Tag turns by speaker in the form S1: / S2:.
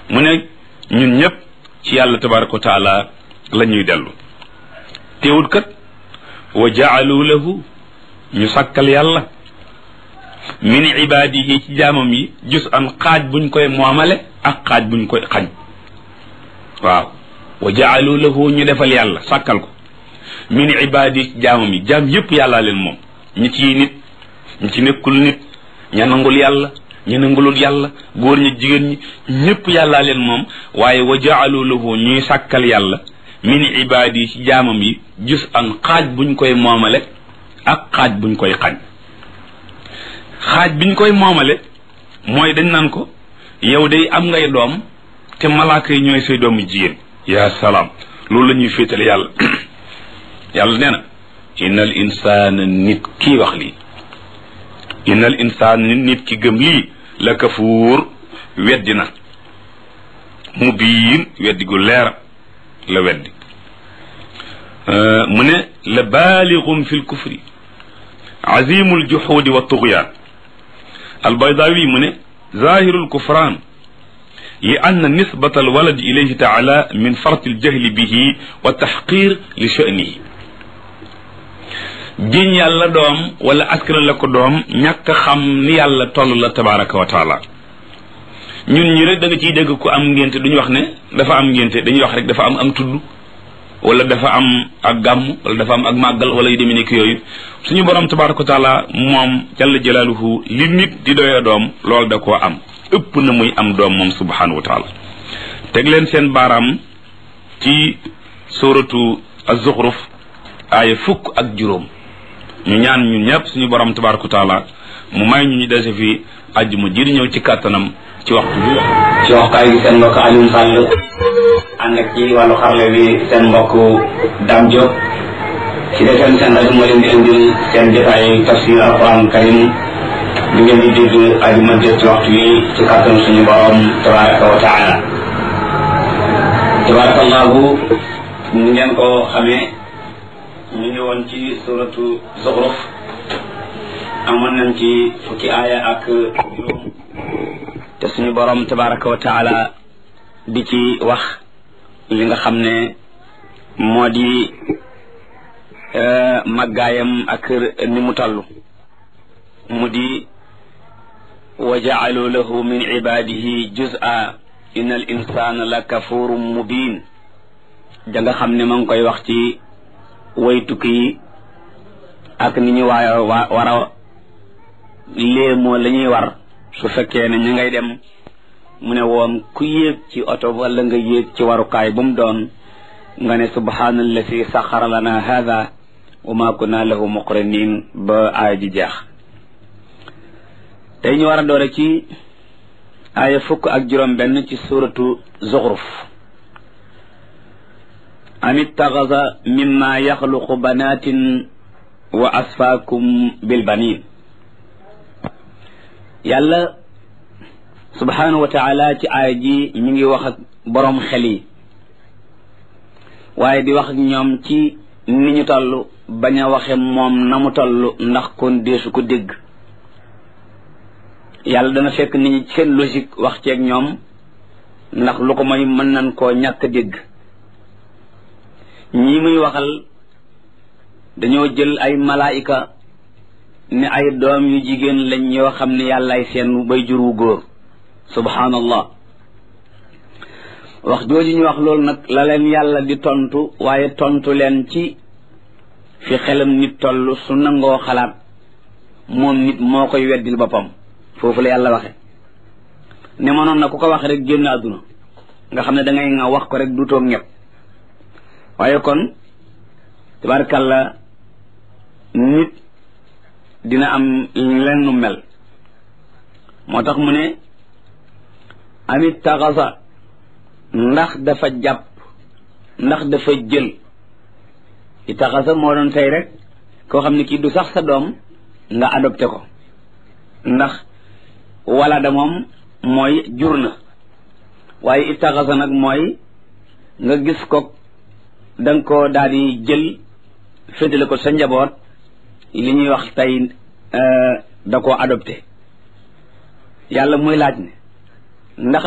S1: mu ne ñun ñëpp ci yàlla tabaraka wa taala la ñuy dellu teewut kat wa jaalu lahu ñu sàkkal yàlla min ibaadihi ci jaamam yi jus an xaaj buñ koy moomale ak xaaj buñ koy xañ waaw wa jaalu lahu ñu defal yàlla sàkkal ko min ibaadihi ci jaamam yi jaam yépp yàllaa leen moom ñi ciy nit ñi ci nekkul nit ña nangul yàlla ña nangulul yàlla góor ñi jigéen ñi ñépp yàllaa leen moom waaye wa jaalu lahu ñuy sàkkal yàlla min ibaadihi ci jaamam yi jus an xaaj buñ koy moomale ak xaaj buñ koy xañ xaaj biñ koy moomale mooy dañ naan ko yow day am ngay doom te malaaka yi ñooy say doomu jigéen yaa salaam loolu la ñuy féetale yàlla yàlla nee na innal insaana nit kii wax lii innal insaana nit ki gëm lii la kafuur weddi na mu biin weddi gu leer la weddi mu ne la baalixum fi lkufri azimu ljuxuudi wa tugyaan albaydawi mu ne zahiru lkufraan li ann nisbata alwalad ilayhi taala min farti aljahli bihi wa taxqir li sha'nihi jiñ yàlla doom wala askan la ko doom ñàkk xam ni yàlla toll la tabaraka wa taala ñun ñi rek da nga ciy dégg ku am ngénte duñu wax ne dafa am ngénte dañuy wax rek dafa am am tudd wala dafa am ak gàmm wala dafa am ak màggal wala yu demee nekk yooyu suñu borom tabaraka wa taala moom jalla jalaaluhu li nit di doyee doom loolu da koo am ëpp na muy am doom moom subhanahu wa taala teg leen seen baaraam ci suratu az-zukhruf aaya fukk ak juróom ñu ñaan ñun ñëpp suñu borom tabaraka wa taala mu may ñu ñu dese fi àjjuma ji di ñëw ci kàttanam ci waxtu bi
S2: ci waxtaay bi seen mbokk Alioune Sall ànd ak ci wàllu xarle bi seen mbokk Dame Diop ci defeen seen rajo moo leen di indil seen jotaay tafsir alquran karim bi ngeen di dégg àjjuma jot ci waxtu bi ci kàttan suñu borom tabaraka wa taala tabarakallahu ni ngeen ko xamee ñu ngi woon ci suratu zuxruf amoon nañ ci fukki aaya ak juróom te suñu borom tabaraka wa taala di ci wax li nga xam ne moo di màggaayam ak ni mu toll mu di wa jaalu lahu min ibadihi juz'a inna al insana la kafurum mubin da nga xam ne ma ngi koy wax ci way tukki yi ak ni ñu waa war a léemoo la ñuy war su fekkee ne ñu ngay dem mu ne woon ku yéeg ci oto wala nga yéeg ci warukaay bu mu doon nga ne subhaanallasi saxara lana hada wa ma kunna lahu muqrinin ba aaya ji jeex tey ñu war a doore ci aaya fukk ak juróom benn ci suratu zuxruf am ittaxasa mimma yaxluqu banatin wa asfaakum bilbanin yàlla subhanahu wa taala ci aaya ji mi ngi wax ak boroom xel yi waaye di wax ak ñoom ci ni ñu toll bañ a waxe moom na mu toll ndax kon deesu ko dégg yàlla dana fekk nit ñi seen logique wax ceeg ñoom ndax lu ko mooy mën nañ koo ñàkk dégg ñi muy waxal dañoo jël ay malaayika ne ay doom yu jigéen lañ yoo xam ne yàllaay seen bay jur wu góor subhanallah wax jooju ñu wax loolu nag la leen yàlla di tontu waaye tontu leen ci fi xelam nit toll su nangoo xalaat moom nit moo koy weddil boppam foofu la yàlla waxe ne mënoon na ku ko wax rek génn àdduna nga xam ne da ngay nga wax ko rek du toog ñëpp waaye kon tabarkàlla nit dina am leen nu mel moo tax mu ne amit taxasa ndax dafa jàpp ndax dafa jël i taxasa moo doon tey rek koo xam ne kii du sax sa doom nga adopté ko ndax wala da moom mooy jur na waaye i taxasa nag mooy nga gis ko da nga ko daal di jël féetale ko sa njaboot li ñuy wax tey da koo adopté yàlla muy laaj ne ndax